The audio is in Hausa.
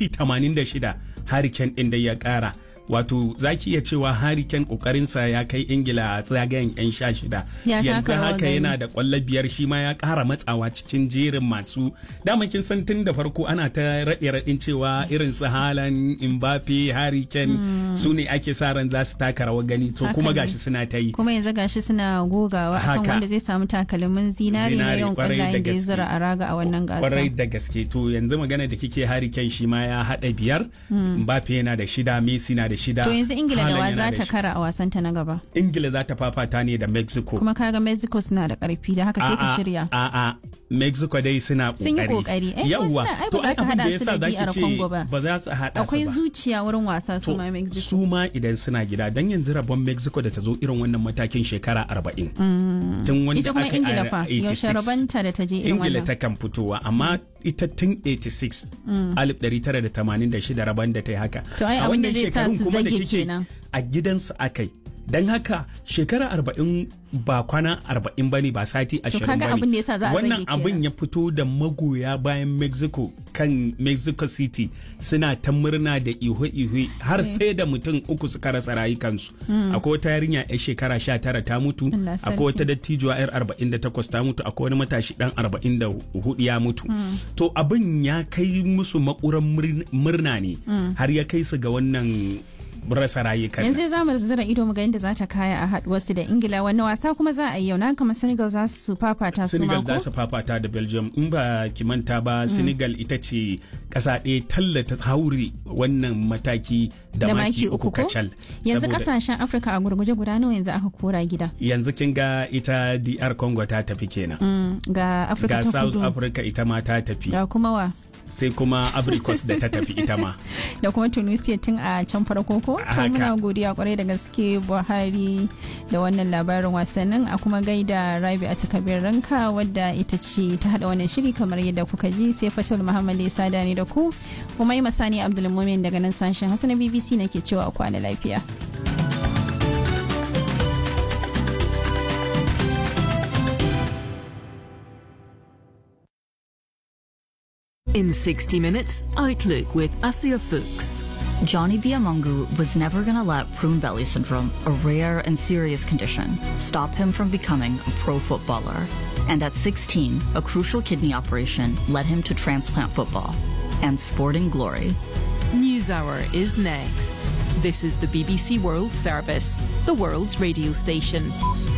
minti 86 hariken ɗin da ya ƙara wato za ki iya cewa hariken kokarinsa ya kai ingila a tsagayen 'yan sha shida Ya taka yanzu rawar haka gani. yana da kwallo biyar shi ma ya kara matsawa cikin jerin masu dama kin san tun da farko ana ta raɗe raɗin cewa irin su halan mbappe hariken su ne ake sa ran za su taka rawar gani to Haka kuma ne. gashi suna ta yi kuma yanzu gashi suna gogawa akan Haka. wanda zai samu takalmin zinari na Zinari, yawan kwarai da kwallayen da ya gaske. zura a raga a wannan kwarai gasa da gaske to yanzu magana da kike hariken shi ma ya haɗa biyar mbappe yana da shida messi na da shida to yanzu ingila da Haaland wa yana za da ta shi- kara a wasanta na gaba ingila za ta fafata ne da mexico kuma kaga mexico suna da karfi da haka sai ku shirya A'a, Mexico dai suna Sun yi kokari. Eh, Yawwa, suna- ai ba to za ai ka abin da haɗa ya su sa da za ki DR Congo ba. ce ba za su haɗa su akwai ba. zuciya wurin wasa su To, ma mexico su ma idan suna gida don yanzu rabon Mexico da ta zo irin wannan matakin shekara arba'in. Tun wanda ita kuma aka yi ingila a fa 86. yaushe rabanta da ta je irin Ingila wannan ta kan fitowa amma ita tun 86 1986 rabon da ta yi haka. To, ai A abin da wannan zai sa shekarun su kuma da zage kike kenan. A gidansu akai. Don haka shekara arba'in ba kwana arba'in ba ne ba sati ashirin kaga ba abin da yasa za a Wannan zage kenan. abin ya fito da magoya bayan Mexico kan Mexico City suna ta murna da ihu-ihu har sai da mutum uku suka rasa rayukansu. Akwai wata yarinya 'yar shekara 19 ta mutu, Allah sarki. akwai wata dattijuwa 'yar 48 ta mutu, akwai wani matashi dan 44 ya mutu. To abin ya kai musu makuran murn- murna ne har ya kai su ga wannan rasa rayukan. yanzu za mu zira ido mu ga yadda za ta kaya a haduwarsu da ingila wani wasa kuma za a yi yau na kama senegal za su fafata su Senegal mako za su fafata da Belgium in ba ki manta ba Senegal ita ce kasa ɗaya tallata haure wannan mataki da, maki uku kacal. yanzu Saboda kasashen afirka a gurguje guda nawa yanzu aka kora gida yanzu kin ga ita DR Congo ta tafi kenan. Mm, ga afirka Ga ta South kudu Africa ita ma ta tafi ga kuma wa sai kuma Abricos da ta tafi ita ma. da kuma tunisia tun a can farko ko to Haka. muna godiya kwarai da gaske buhari da wannan labarin wasannin a kuma gaida rabi a takabir ranka wadda ita ce ta hada wannan shiri kamar yadda kuka ji sai fatul muhammad ya sada ne da ku kuma yi masani abdulmumin daga nan sashen hausa na bbc nake cewa a kwana lafiya In 60 Minutes, Outlook with Asia Fuchs. Johnny Biamungu was never going to let prune belly syndrome, a rare and serious condition, stop him from becoming a pro footballer. And at 16, a crucial kidney operation led him to transplant football and sporting glory. NewsHour is next. This is the BBC World Service, the world's radio station.